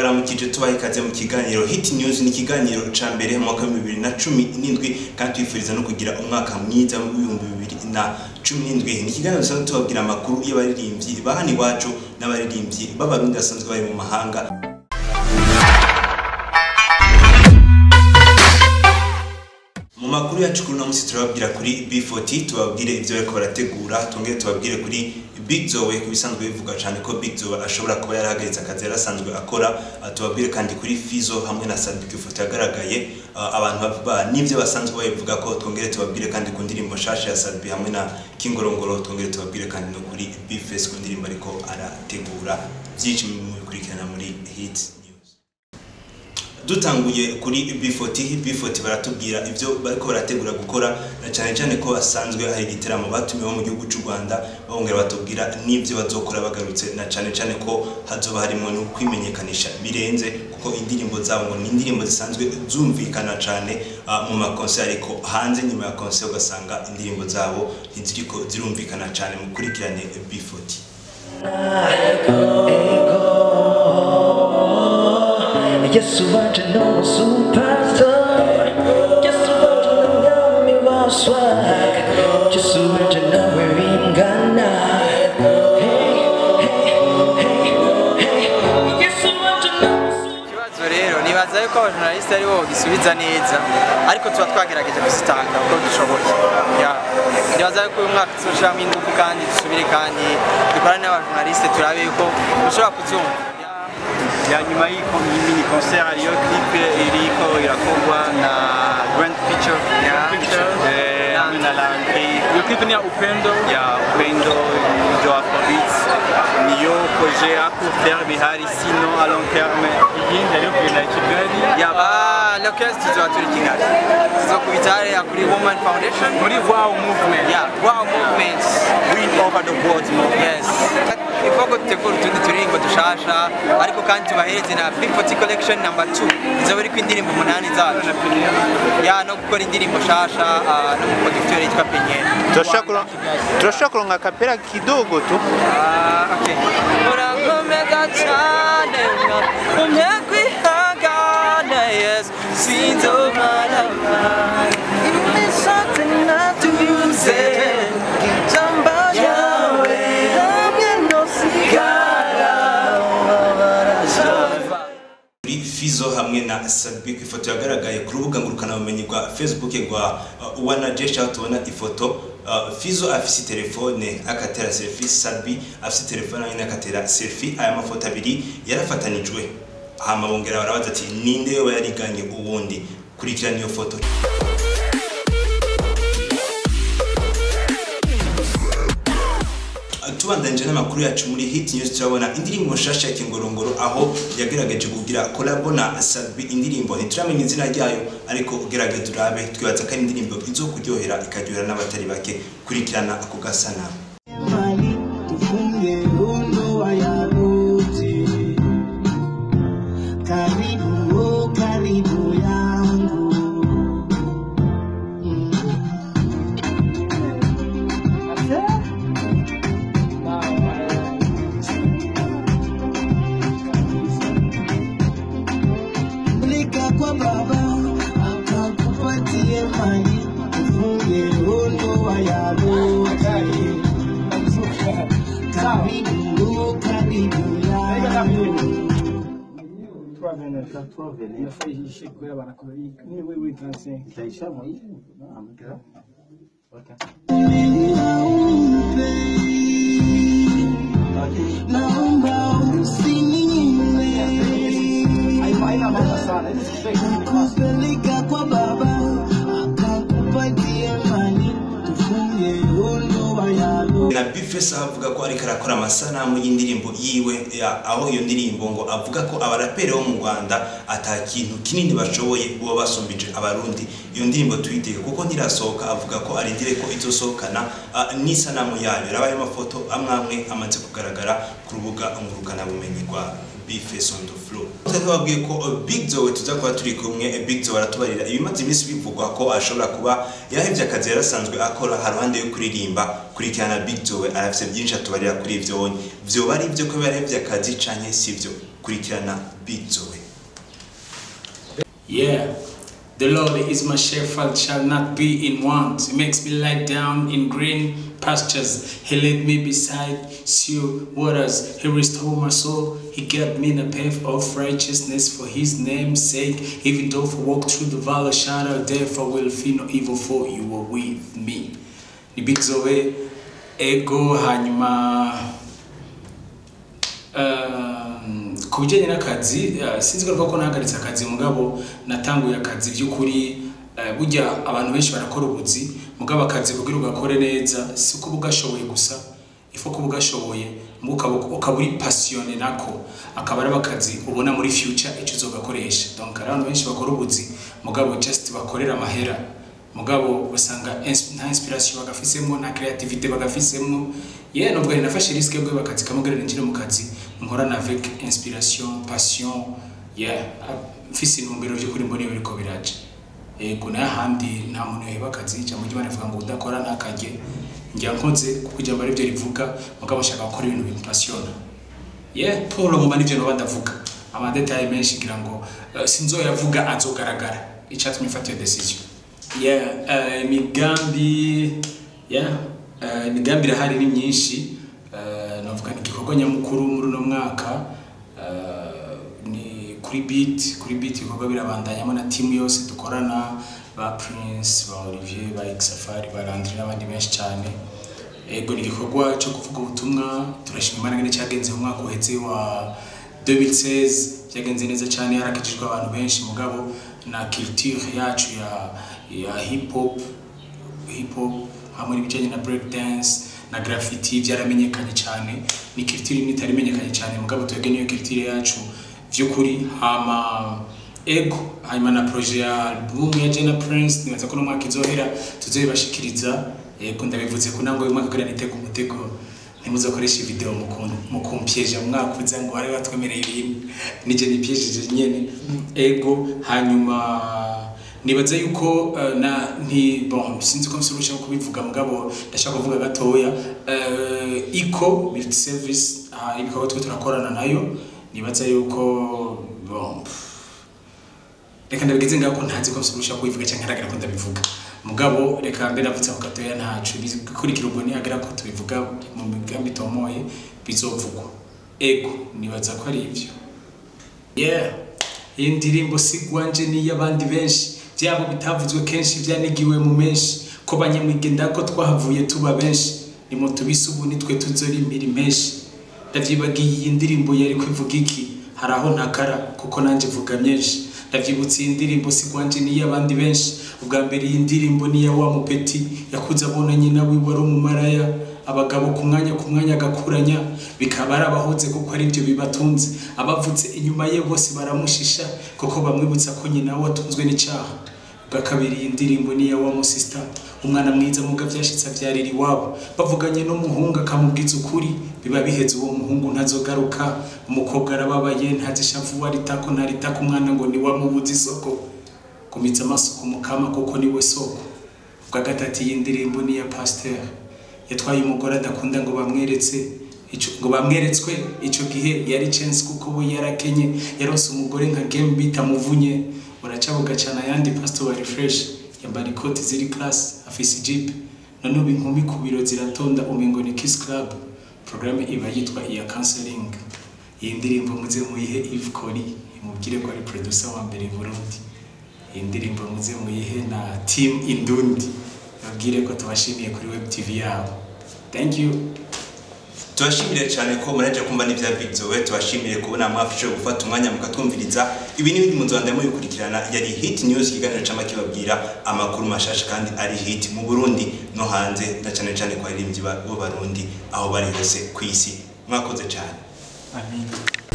turabaramukije tubaha ikaze mu kiganiro hit news ni ikiganiro ca mbere mu mwaka w'ibihumbi bibiri na cumi n'indwi kandi twifuriza no kugira umwaka mwiza w'ibihumbi bibiri na cumi n'indwi ni ikiganiro dusanzwe tubabwira amakuru y'abaririmbyi ba hano iwacu n'abaririmbyi b'abarundi basanzwe bari mu mahanga mu makuru yacu kuri uno munsi turababwira kuri B40 tubabwire ibyo bariko barategura tongere tubabwire kuri Big Zoe ku bisanzwe bivuga cyane ko Big Zoe ashobora kuba yarahagaritse akazi yari asanzwe akora Ah, tubabwire kandi kuri Fizo hamwe na Sadbi ku ifoto yagaragaye Ah, abantu bavuga n'ibyo basanzwe babivuga ko twongere tubabwire kandi ku ndirimbo nshasha ya Sadbi hamwe na Kingorongoro twongere tubabwire kandi no kuri B-Face ku ndirimbo ariko arategura byinshi mu bikurikirana muri Hit News dutanguye kuri B40 B40 baratubwira ibyo bariko barategura gukora na cyane cyane ko basanzwe hari igiteramo batumiwe mu gihugu cy'u Rwanda bongera batubwira n'ibyo bazokora bagarutse na cyane cyane ko hazoba harimo no kwimenyekanisha birenze kuko indirimbo zabo ngo ni indirimbo zisanzwe zumvikana cyane ah, mu makonseri ariko hanze nyuma ya konseri ugasanga indirimbo zabo ntiziriko zirumvikana cyane mukurikirane B40 Yesu waje no superstar Yesu waje no mwami wa swag Yesu waje nawe bingana Hey, hey, hey, hey Yesu waje no ikibazo rero nibaza yuko abajournaliste ari bo gisubiza neza ariko tuba twagerageje kuzitanga uko dushoboye Ya. nibaza yuko uyu mwaka tuzoshiramo ingufu kandi dusubire kandi dukorane n'abajournaliste turabe yuko dushobora kuzumva Ya. ya nyuma y'iko mini concert hariyo clip iriko irakorwa na Grand Picture Yeah. eh, hamwe na Landry Iyo clip ni ya Upendo ya Upendo jo Afrobeats niyo projet à court terme ihari sinon à long terme iyindi ariyo kugenda i Kigali yaba locals tuzoba turi kigali tuzokubita hariya kuri woman foundation muri wow movement ya wow movement win over the world movement yes ifo ko dutegura utundi turirimbo dushasha ariko kandi tubahereze na B40 collection number 2 izoba iriko indirimbo umunani zacu ya no gukora indirimbo nshasha ah, n'umuproducteur yitwa Penyeri turashobora kuronka kapera kidogo tu Ah, okay. Urakomeza cyane umye kwihangana yes sinzomarama ibisate natuze ijambo ryawe hamwe no sigara barazova kuri Fizo hamwe na Sadbi ku ifoto yagaragaye ku rubuga ngurukanabumenyi rwa Facebook rwa uh, Wana Jesha aho tubona ifoto uh, Fizo afise telefone akatera selfie Sadbi afise telefone nyine akatera selfie aya mafoto abiri yarafatanijwe hama bongera barabaza ati ninde yoba yariganye uwundi kurikirana iyo foto tubandanije n'amakuru yacu muri hit news turabona indirimbo nshasha ya kingorongoro aho yagerageje kugira kolabo na Sadbi indirimbo ntituramenya izina ryayo ariko ugerageza urabe twibaza ko ari indirimbo izokuryohera ikaryohera n'abatari bake kurikirana ako gasanamu mali tufunge ndoa ya wote. Karibu, oh, karibu yangu Lika kwa baba akakupatie mali tufunge ndoa ya wote. Karibu, karibu yangu naomba usininyime kupeleka kwa baba akakupatie mali tufunge ndoa ya wote. na Bifes aho avuga ko ariko arakora amasanamu y'indirimbo yiwe ya- aho iyo ndirimbo ngo avuga ko abaraperi bo mu Rwanda ata kintu kinini bashoboye bo basumbije abarundi iyo ndirimbo tuyitege kuko ntirasohoka avuga ko arindire ko izosohokana ah, n'isanamu yayo yarabaye amafoto amwe amwe amaze kugaragara ku rubuga ngurukanabumenyi rwa Bifes on the floor twababwiye ko uh, Big Zoe tuza kuba turi kumwe eh, Big Zoe aratubarira ibimaze iminsi bivugwa ko ashobora kuba yahevye akazi yarasanzwe akora haruhande yo kuririmba kurikirana Big Zoe arafise byinshi atubarira kuri ivyo vyoba ari ivyo ko yarahevye akazi canke sivyo kurikirana Big Zoe Yeah, the Lord is my shepherd, shall not be in want. He makes me lie down in green pastures. He led me beside still waters. He restored my soul. He kept me in a path of righteousness for his name's sake. Even though I walk through the valley of shadow of death, I will fear no evil, for you are with me. Ni Big Zoe, ego hanyuma Um, ku bijyanye n'akazi uh, sinzi ko ko nahagaritse akazi mugabo natanguye akazi by'ukuri uh, burya abantu benshi barakora ubuzi mugabo akazi kugira ugakore neza si kuba ugashoboye gusa ifu kuba ugashoboye muga ukaba- ukaba uri pasiyone nako akaba ari akazi ubona muri future icyo uzogakoresha donc hari abantu benshi bakora ubuzi mugabo just bakorera amahera mugabo basanga ins- nta inspiration bagafisemo nta creativity bagafisemo yeah nubwo ari nafashe risque yo guheba akazi kamwe kugira ninjire mu kazi nkorana avec inspiration passion yeah mfise intumbero by'ukuri mbona iyo biriko biraje yego nayo ahandi nta muntu yoheba akazi cyangwa ujya banavuga ngo udakora ntakajye njya nkoze kuko ijambo aribyo rivuga mugabo nshaka gukora ibintu bimpasiona yeah paul ngoma nivyo noba ndavuga amadetaye menshi ngira ngo uh, sinzoyavuga azogaragara icyatumye mfata iyo decision yeah uh, imigambi yeah uh, imigambi irahari ni myinshi uh, navuga ni igikorwa nyamukuru muri uno mwaka uh, ni kuri beat kuri beat ibikorwa birabandanyamo na timu yose dukorana ba prince ba olivier ba exafari ba landry n'abandi benshi cyane ego ni igikorwa cyo kuvuga ubutumwa turashima imana ngene cyagenze mu mwaka uheze wa 2016 cyagenze neza cyane harakijijwe abantu benshi mugabo na culture yacu ya ya hip hop hip hop hamwe n'ibijyanye na break dance na graffiti byaramenyekanye cyane ni culture imwe itari imenyekanye cyane mugabo twebwe niyo culture yacu by'ukuri hama ego hanyuma na projet ya album ya Jenna Prince nibaza ko no mwaka izohera tuzoyibashikiriza ego ndabivuze ko nango uyu mwaka kugira nitega umutego ntimuzakoresha video mu kumpyeja mu mwaka uza ngo wari watwemereye ibintu nije nipyejeje nyene ego hanyuma nibaza yuko uh, na nti bon sinzi ko msurusha kubivuga mugabo ndashaka kuvuga gatoya uh, iko build service uh, ibikorwa twe turakorana nayo nibaza yuko bon reka ndabigeze ngaho ko ntazi ko msurusha kubivuga cyangwa ntaragera ko ndabivuga mugabo reka mbe navutse ako gatoya ntacu bikurikira ubwo nihagera ko tubivuga mu migambi tomoye bizovugwa ego nibaza ko ari ibyo yeah iyi ndirimbo sigwanje n'iy'abandi benshi byabo bitavuzwe kenshi byanigiwe mu menshi ko banyamwigenda ko twahavuye tuba benshi nimo tubise ubu nitwe tuzorimbira menshi ndavyibagiye iyi ndirimbo yari kwivuga iki hari aho ntakara kuko nanjye vuga myinshi ndavyibutse iyi ndirimbo sigwanje n'iy'abandi benshi ubwa mbere iyi ndirimbo niya wa mupeti yakuze abona nyina wiwe ari umumaraya abagabo ku mwanya ku mwanya agakuranya bikaba ari abahoze kuko ari byo bibatunze abavutse inyuma ye bose baramushisha kuko bamwibutsa ko nyina we watunzwe n'icyaha bwa kabiri iyi ndirimbo niya wa musista umwana mwiza muga vyashitse avyarira iwabo bavuganye n'umuhungu akamubwiza ukuri biba biheze uwo muhungu ntazogaruka umukobwa arababaye ntazishavu waritako naritako umwana ngo niwamubuza isoko kumitsa amaso ku mukama kuko niwe soko bwa gatatu iyi ndirimbo niya pasteur yatwaye umugore adakunda ngo bamweretse ico ngo bamweretswe ico gihe yari chance kuko we yarakenye yarose umugore nka game bitamuvunye uracabuga cyane ayandi pastor wa refresh yambara ikoti ziri class afise jeep none ubu inkumi ku biro ziratonda umengo ni kiss club programme iba yitwa iya counseling iyi ndirimbo muze muyihe Yves Kori imubwire ko ari producer wa mbere i Burundi iyi ndirimbo muze muyihe na team Indundi babwire ko tubashimiye kuri web tv yabo thank you tubashimire cyane ko muraje kumva n'ibya Big Zoe tubashimire kubona mwafashe gufata umwanya mukatwumviriza ibi n'ibindi mu Rwanda mubikurikirana yari hit news ikiganiro cyama kibabwira amakuru mashasha kandi ari hit mu Burundi no hanze na cyane cyane kwa baririmbyi b'abarundi aho bari hose ku isi mwakoze cyane Amin.